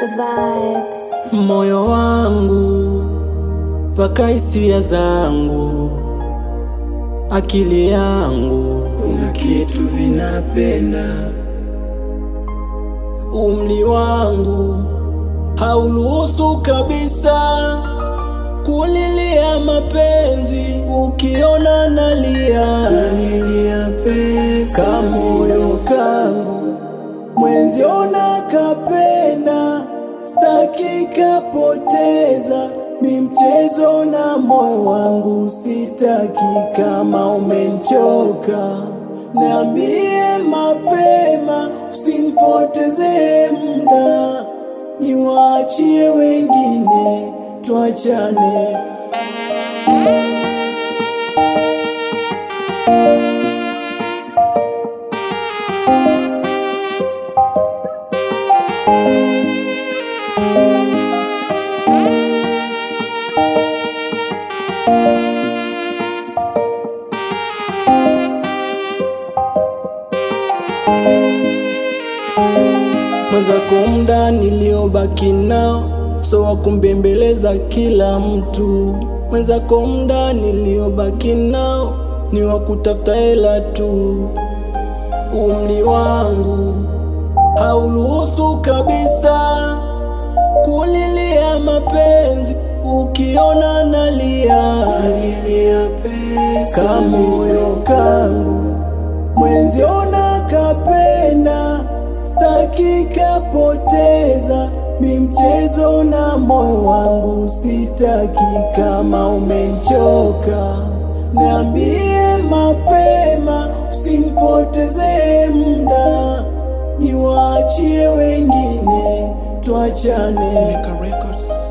the vibes. moyo wangu mpaka hisia zangu, akili yangu, kuna kitu vinapenda. Umri wangu hauruhusu kabisa kulilia mapenzi, ukiona nalia nalia pesa. Kamoyo kangu mwenzio nakapenda, staki kapoteza mi mchezo na moyo wangu sitaki. Kama umenchoka niambie mapema, usinipoteze muda, niwaachie wengine, tuachane. mwenzako muda niliobaki nao so wa kumbembeleza kila mtu mwenzako muda niliobaki nao ni wa kutafuta hela tu umri wangu hauruhusu kabisa kulilia mapenzi ukiona nalia nalia pesa kamoyo kangu mwenzio nakapenda staki kapoteza mi mchezo na moyo wangu sitaki kama umenchoka niambie mapema usinipoteze muda niwaachie wengine tuachane Timeka Records.